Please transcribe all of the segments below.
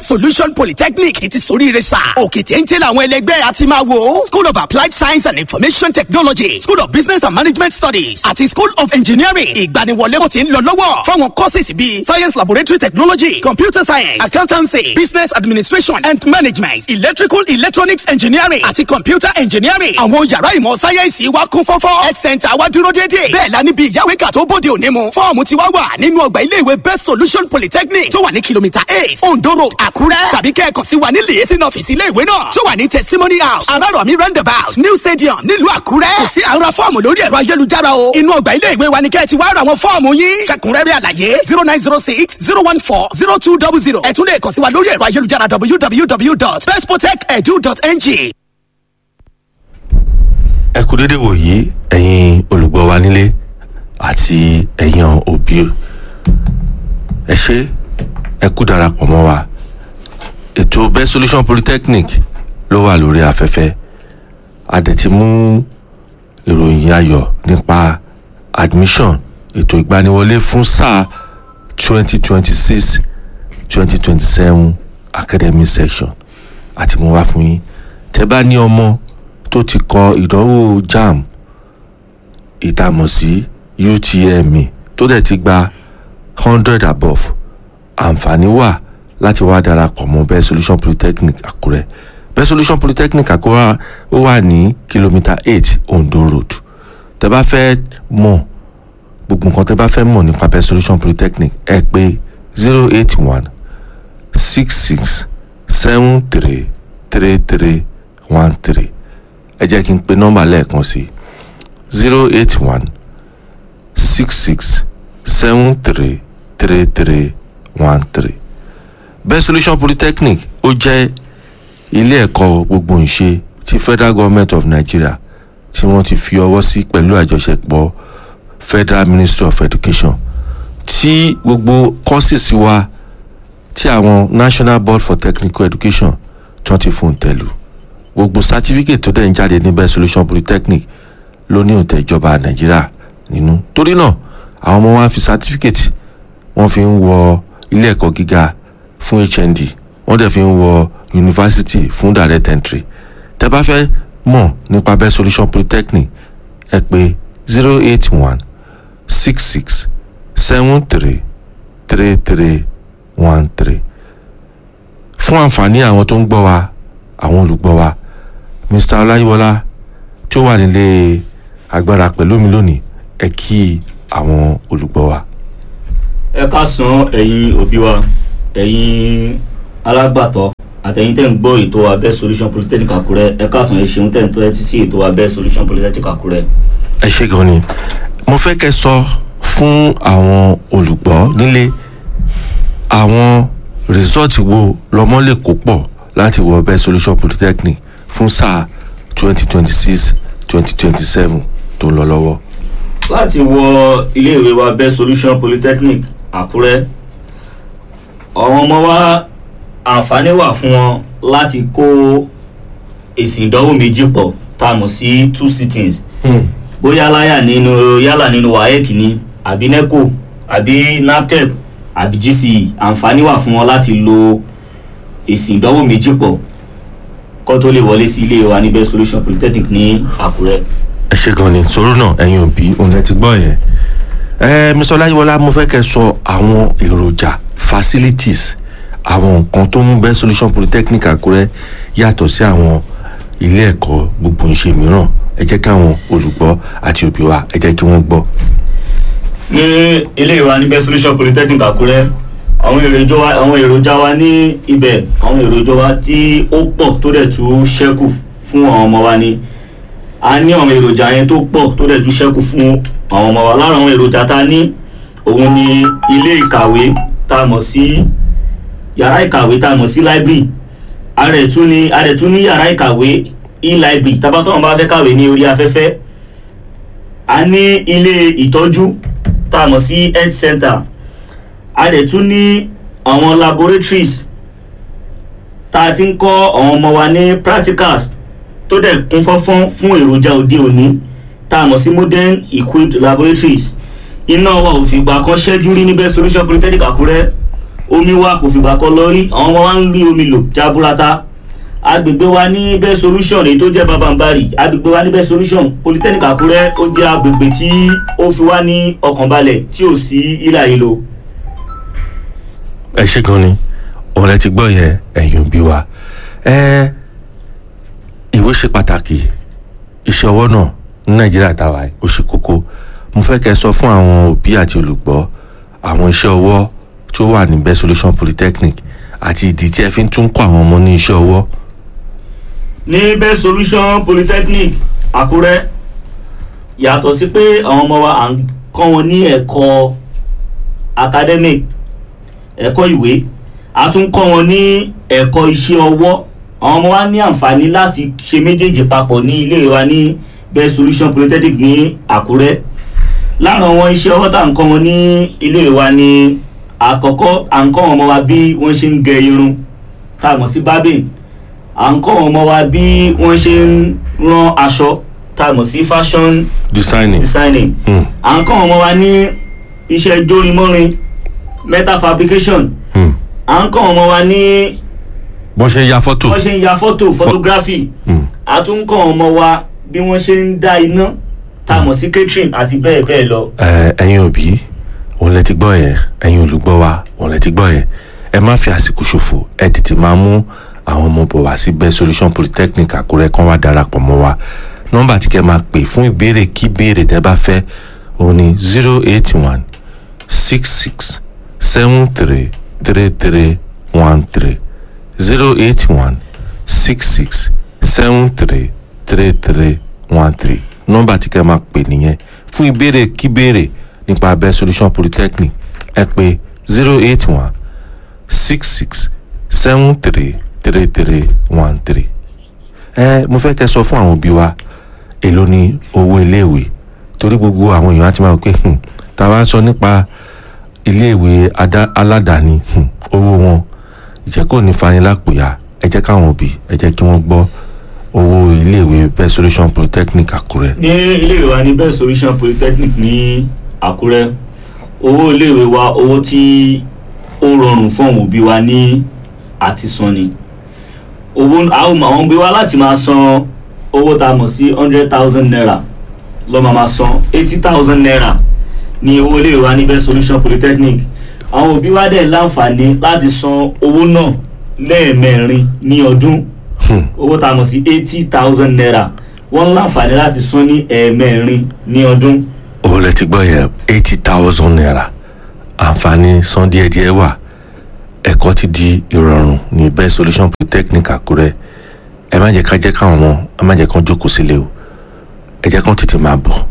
solution polytechnic ti soríire sà òkè téńté làwọn ẹlẹgbẹ́ àti máa wò school of applied science and information technology school of business and management studies àti school of engineering ìgbaniwọlé kò ti ń lọ lọ́wọ́ fáwọn courses bíi science laboratory technology computer science accountancy business administration and management electrical electronics engineering àti computer engineering àwọn yàrá ìmọ̀ sáyẹ́ǹsì wa kún fọ́fọ́ health center wa dúró déédéé bẹ́ẹ̀ la níbi ìyáwéka tó bóde òní mu fọ́ọ̀mù ti wá wà nínú ọgbà iléèwé best solution polytechnic tó wà ní kìlómítà eight ondo road àkúrẹ́ tàbí kẹ́ẹ̀kan sí wa ní lèyẹsìn ọ́fíìsì iléèwé náà tó wà ní testimony house arárọ̀mí roundabout new stadium nílùú àkúrẹ́ kò sí àwọn fọ́ọ̀mù lórí ẹ̀rọ ayélujára o inú ọgbà iléèwé wa ni kẹ́ẹ̀ ti wá ra àwọn fọ́ọ̀mù yín fẹ̀kúnrẹ́rẹ́ àlàyé zero nine zero six zero one four zero two double zero ẹ tún lè kàn sí wa lórí ẹ̀rọ ayélujára www.bestprotect.edu.ng. ẹ kú dédé wòyí ẹ̀yin olùgbọ́ wa nílé àti ẹ̀yin òbí ẹ ṣé ẹ kú darapọ̀ mọ́ wa ètò best solution polytechnic ló wà lórí afẹ́fẹ́ a dẹ̀ ti mú ìròyìn ayọ̀ nípa admission ètò ìgbaniwọlé fún sáà twenty twenty six twenty twenty seven academic section àti mo wá fún yín tẹ́ bá ní ọmọ tó ti kọ ìdánwò jamb ìtàmọ̀ sí UTME tó dẹ̀ ti gba hundred above àǹfààní wà láti wá darapọ̀ mọ́ best solution polytechnic àkúrẹ́ best solution polytechnic àkúrẹ́ ó wà ní kìlómítà eight ondo road tẹ́ bá fẹ́ mọ̀ gbogbo nǹkan tẹ́ bá fẹ́ mọ̀ nípa best solution polytechnic ẹ pè zero eight one six six seven three three three one three ẹ jẹ́ kí n pe nọ́mbà lẹ́ẹ̀kan sí zero eight one six six seven three three three one three best solution polytechnic ó jẹ́ ilé ẹ̀kọ́ gbogbo ìṣe ti federal government of nigeria tí wọ́n ti fi ọwọ́ sí pẹ̀lú àjọṣepọ̀ federal ministry of education tí gbogbo courses wa tí àwọn national board for technical education tí wọ́n ti fún un tẹ̀lú gbogbo certificate tó dẹ̀ ń jáde ní best solution polytechnic ló ní òǹtẹ̀ ìjọba nàìjíríà nínú torí náà àwọn ọmọ wa fi certificate wọ́n fi ń wọ ilé ẹ̀kọ́ gíga fún hnd wọ́n dẹ̀ fi ń wọ yunifásitì fún direct entry tẹ́ bá fẹ́ mọ̀ nípa best solution polytechnic ẹ pè zero eight one six six seven three three three one three fún àǹfààní àwọn tó ń gbọ́ wa àwọn olùgbọ́ wa mr ọláyíwọlá tí ó wà nílé agbára pẹ̀lú mi lónìí ẹ kí àwọn olùgbọ́ wa. ẹ káàsán ẹ̀yin òbí wa ẹ̀yin alágbàtọ́ àtẹ̀yin tẹ́ ń gbọ́ ètò abẹ́ solution polytechnic àkúrẹ́ ẹ káàsán ẹ ṣeun tẹ́ ń tọ́ ẹtí sí ètò abẹ́ solution polytechnic àkúrẹ́. ẹ ṣe gan ni mo fẹ́ kẹ́ sọ fún àwọn olùgbọ́ nílé àwọn rìsọ́ọ̀tì wo lọ́mọ lè kó pọ̀ láti wọ best solution polytechnic fún sáà twenty twenty six twenty twenty seven tó ń lọ lọ́wọ́. láti wọ iléèwé wa best solution polytechnic àkúrẹ́ àwọn ọmọ wa àǹfààní wà fún wọn láti kó èsì ìdánwò méjì pọ̀ tá a mọ̀ sí two sittings bóyá láyà nínú yálà nínú waec ni àbí neco àbí naptep àbí gce àǹfààní wà fún wọn láti lo èsì ìdánwò méjì pọ̀ kó tó lè wọlé sí ilé wa ní best solution polytechnic ní àkúrẹ́. ẹ ṣe gan ni sọ̀rọ̀ náà ẹ̀yin òbí òun ẹ ti gbọ́ yẹn ẹ mr ọláyíwọlá mo fẹ́ kẹ́ sọ àwọn èròjà facilities àwọn nǹkan tó mú best solution polytechnic àkúrẹ́ yàtọ̀ sí àwọn ilé ẹ̀kọ́ gbogbo ìṣe mìíràn ẹ jẹ́ káwọn olùgbọ́ àti òbí wa ẹ jẹ́ kí wọ́n gbọ́. ní ilé wa ní best solution polytechnic àkúrẹ́ àwọn èròjà wa àwọn èròjà wa ní ibẹ̀ àwọn èròjà wa tí ó pọ̀ tó dẹ̀ tún ṣẹ́kù fún àwọn ọmọ wa ni a ní àwọn èròjà yẹn tó pọ̀ tó dẹ̀ tún ṣẹ́kù fún àwọn ọmọ wa lára àwọn èròjà tá a ní òun ni ilé ìkàwé tá a mọ̀ sí yàrá ìkàwé tá a mọ̀ sí library a rẹ̀ tún ní a rẹ̀ tún ní yàrá ìkàwé e-library tabatọ́ wọn bá fẹ́ kàwé ní orí afẹ́fẹ́ a ní ilé ìtọ́jú tá a mọ̀ sí health center a dẹ̀ tún ní àwọn laboratories tá a ti ń kọ́ àwọn ọmọ wa ní practicals tó dẹ̀ kún fọ́fọ́n fún èròjà òde òní tá a mọ̀ sí modern equipped laboratories iná wa ò fìgbà kan ṣẹ́jú rí níbẹ̀ solution polytechnic àkúrẹ́ omi wa kò fìgbà kan lọ rí àwọn ọmọ wa ń rí omi lò jaburata agbègbè wa ní best solution èyí tó jẹ́ babambari agbègbè wa ní best solution polytechnic àkúrẹ́ ó jẹ́ agbègbè tí ó fi wá ní ọkàn balẹ̀ tí ò sí ìlà ìlò ẹ ṣe gan ni òun lẹ ti gbọ́ yẹn ẹ̀yin òbí wa ẹ ìwé ṣe pàtàkì iṣẹ́ ọwọ́ náà ní nàìjíríà dáwà ó ṣe kókó mo fẹ́ kẹ́ ẹ sọ fún àwọn òbí àti olùgbọ́ àwọn iṣẹ́ ọwọ́ tó wà ní best solution polytechnic àti ìdí tí ẹ fi ń tún kọ́ àwọn ọmọ ní iṣẹ́ ọwọ́ ní best solution polytechnic àkúrẹ́ yàtọ̀ sí pé àwọn ọmọ wa à ń kọ́ wọn ní ẹ̀kọ́ academic ẹ̀kọ́ ìwé a tún kọ́ wọn ní ẹ̀kọ́ iṣẹ́ ọwọ́ àwọn ọmọ wa ní àǹfààní láti ṣe méjèèjì papọ̀ ní ilé wa ní best solution polytechnic ní àkúrẹ́ lára àwọn iṣẹ́ ọwọ́ tá à ń kọ́ wọn ní ilé wa ní àkọ́kọ́ à ń kọ́ wọn ọmọ wa bí wọ́n ṣe ń gẹ irun tá a mọ̀ sí barbing à ń kọ́ wọn ọmọ wa bí wọ́n ṣe ń rán aṣọ tá a mọ̀ sí fashion designing designing Hmm. à ń kọ́ wọn ọmọ wa ní iṣẹ́ jórinmọ́rin metal fabrication Hmm. à ń kọ́ wọn ọmọ wa ní bọ́n ṣe ń ya fọ́tò wọ́n ṣe ń ya fọ́tò photography Hmm. a tún ń kọ́ wọn ọmọ wa bí wọ́n ṣe ń dá iná tá a mọ̀ sí catering àti bẹ́ẹ̀ bẹ́ẹ̀ lọ. ẹ ẹ̀yin òbí òun lẹ ti gbọ́ yẹn ẹ̀yin olùgbọ́ wa òun lẹ ti gbọ́ yẹn ẹ má fi àsìkò ṣòfò ẹ tètè máa mú àwọn ọmọ bọ̀ wá sí best solution polytechnic àkúrẹ́ kán wá darapọ̀ mọ́ wa nọ́mbà tí kẹ́ máa pè fún ìbéèrè kí béèrè tẹ́ bá fẹ́ òun ni zero eight one six six seven three three three one three zero eight one six six seven three three three one three nọ́mbà tí kẹ́ máa pè nìyẹn fún ìbéèrè kí béèrè nípa abẹ́ solution polytechnic ẹ pè zero eight one six six seven three three three one three ẹ mo fẹ́ kẹ́ sọ fún àwọn òbí wa èló ni owó iléèwé torí gbogbo àwọn èèyàn á ti máa wò pé hmm, tá a bá sọ nípa iléèwé adá- aládàáni hmm, owó wọn ìjẹ́ kò ní fani lápòyà ẹ jẹ́ káwọn òbí ẹ jẹ́ kí wọ́n gbọ́ owó iléèwé best solution polytechnic àkúrẹ́ ní iléèwé wa ní best solution polytechnic ní àkúrẹ́ owó iléèwé wa owó tí ó rọrùn fún àwọn òbí wa ní àti san ni owó àwọn àwọn òbí wa láti máa san owó tá a mọ̀ sí hundred thousand naira lọ́ máa máa san eighty thousand naira ní owó iléèwé wa ní best solution polytechnic àwọn òbí wa dẹ̀ láǹfààní láti san owó náà lẹ́ẹ̀mẹrin ní ọdún owó tá a mọ̀ sí eighty thousand naira wọ́n láǹfààní láti san ní ẹ̀ẹ̀mẹrin ní ọdún. òun lẹ ti gbọ́ yẹn eighty thousand naira àǹfààní san díẹ̀díẹ̀ wà ẹ̀kọ́ ti di ìrọ̀rùn ní best solution polytechnic àkúrẹ́ ẹ má jẹ́ ká jẹ́ káwọn ọmọ ẹ má jẹ́ kán jókòó sílé o ẹ jẹ́ kán tètè máa bọ̀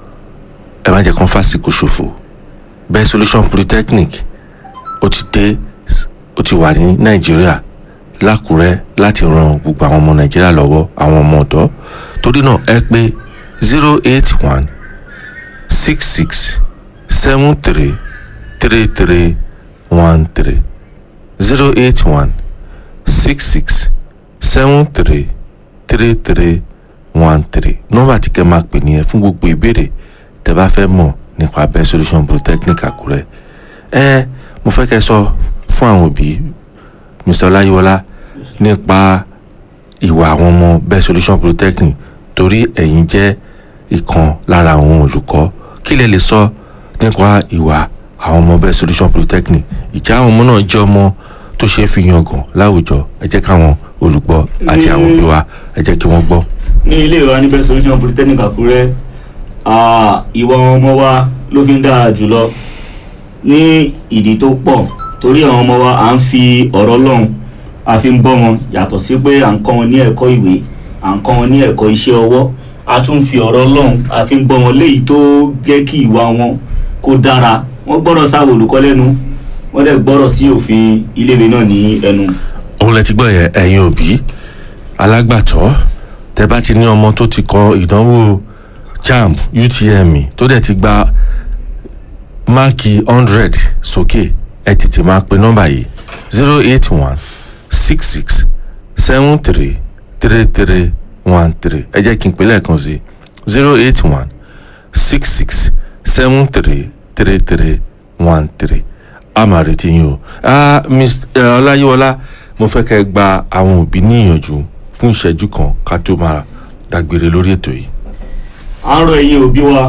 ẹ má jẹ́ kán fàsìkò ṣòfò best solution polytechnic ó ti dé ó ti wà ní nàìjíríà lákùrẹ́ láti ran gbogbo àwọn ọmọ nàìjíríà lọ́wọ́ àwọn ọmọ ọ̀dọ́ torí náà ẹ pé zero eight one six six seven three three three one three zero eight one six six seven three three three one three nọ́mbà tí kẹ́ máa pè nìyẹn fún gbogbo ìbéèrè tẹ́ bá fẹ́ mọ̀ nípa abẹ́ solution polytechnic àkúrẹ́ ẹ mo fẹ́ kẹ́ sọ fún àwọn òbí mr ọláyíwọlá nípa ìwà àwọn ọmọ best solution polytechnic torí ẹ̀yin jẹ́ ìkan lára àwọn olùkọ́ kí lẹ lè sọ nípa ìwà àwọn ọmọ best solution polytechnic ìjà àwọn ọmọ náà jẹ́ ọmọ tó ṣe é fi yangàn láwùjọ ẹ jẹ́ káwọn olùgbọ́ àti àwọn òbí wa ẹ jẹ́ kí wọ́n gbọ́. ní ilé ìwé ní best solution polytechnic àkúrẹ́ ah, ìwà àwọn ọmọ wa ló fi ń dára jùlọ ní ìdí tó pọ̀ torí àwọn ọmọ wa à ń fi ọ̀rọ̀ lọ́hùn a fi ń bọ́ wọn yàtọ̀ sí pé à ń kọ́ wọn ní ẹ̀kọ́ ìwé à ń kọ́ wọn ní ẹ̀kọ́ iṣẹ́ ọwọ́ a tún fi ọ̀rọ̀ lọ́hùn a fi ń bọ́ wọn léyìí tó jẹ́ kí ìwà wọn kó dára wọ́n gbọ́dọ̀ sáwọ olùkọ́ lẹ́nu wọ́n dẹ̀ gbọ́dọ̀ sí òfin iléèwé náà ní ẹnu. òun lẹ ti gbọ́ yẹn ẹ̀yin òbí alágbàtọ́ tẹ bá ti ní ọmọ tó ti kọ ìdánwò jamb utm tó dẹ̀ ti gba máàkì hundred sókè ẹ tètè máa pe nọ́mbà yìí zero eight one six six seven three three three one three ẹ jẹ́ kí n pè lẹ́ẹ̀kan sí zero eight one six six seven three three three one three a máa retí yín o Ah, Mr. eh, ọláyíwọlá mo fẹ́ kẹ́ ẹ gba àwọn òbí ní ìyànjú fún ìṣẹ́jú kan ká tó máa dágbére lórí ètò yìí. à ń rọ ẹ̀yin òbí wa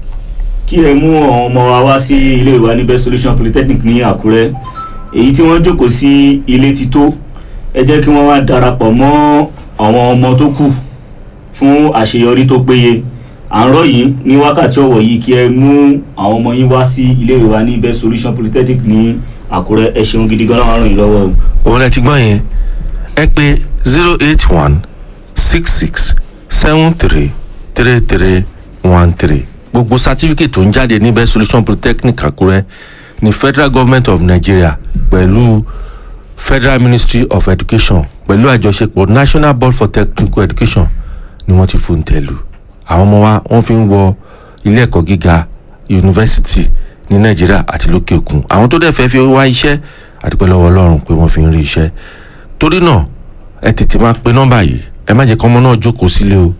kí ẹ mú àwọn ọmọ wa wá sí ilé ìwà ní best solution polytechnic ní àkúrẹ́ èyí tí wọ́n jókòó sí ilé ti tó ẹ jẹ́ kí wọ́n wá darapọ̀ mọ́ àwọn ọmọ tó kù fún àṣeyọrí tó péye à ń rọ yìí ní wákàtí ọ̀wọ̀ yìí kí ẹ mú àwọn ọmọ yín wá sí ilé ìwà ní best solution polytechnic ní àkúrẹ́ ẹ ṣeun gidi gan-an ràn yín lọ́wọ́ o. òun ẹ ti gbọ́ yẹn ẹ pé zero eight one six six seven three three three one three gbogbo certificate tó ń jáde ní best solution polytechnic àkúrẹ́ ní federal government of nigeria pẹ̀lú federal ministry of education pẹ̀lú àjọṣepọ̀ national board for technical education ni wọ́n ti fún tẹ̀lú àwọn ọmọ wa wọ́n fi ń wọ ilé ẹ̀kọ́ gíga yunifásitì ní nàìjíríà àti lókè òkun àwọn tó dẹ̀ fẹ́ fi wá iṣẹ́ àdúpẹ́ lọ́wọ́ ọlọ́run pé wọ́n fi ń rí iṣẹ́ torí náà ẹ tètè máa pe nọ́mbà yìí ẹ má jẹ́ kọ́mọ náà jókòó sílé o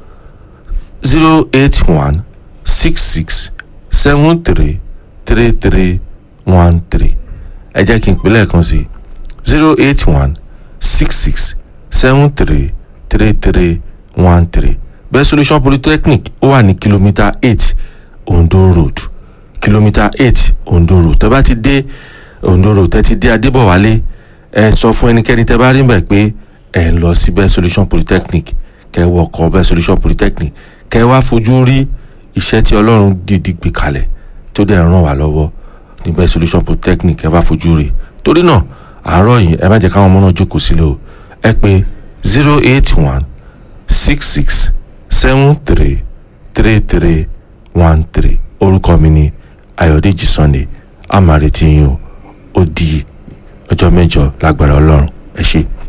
zero eight one six six seven three three three one three ẹ jẹ́ kí n pè lẹ́ẹ̀kan sí zero eight one six six seven three three three one three best solution polytechnic ó wà ní kìlómítà eight ondo road kìlómítà eight ondo road tẹ́ bá ti dé ondo road tẹ́ ti dé adébọ̀wálé ẹ sọ fún ẹnikẹ́ni tẹ́ bá rí mbẹ̀ pé ẹ ń lọ sí best solution polytechnic kẹ́ wọ ọkọ̀ best solution polytechnic kẹ́ wá fojú rí iṣẹ́ tí ọlọ́run dìdí gbé kalẹ̀ tó dẹ̀ ràn wá lọ́wọ́ ní best solution polytechnic kẹ́ wá fojú rí torí náà àárọ̀ yìí ẹ má jẹ́ káwọn ọmọ náà jókòó sílẹ̀ o ẹ pé zero eight one six six seven three three three one three orúkọ mi ni ayọ̀dèjì sunday a máa retí yín o ó di ọjọ́ mẹ́jọ lágbára ọlọ́run ẹ ṣé.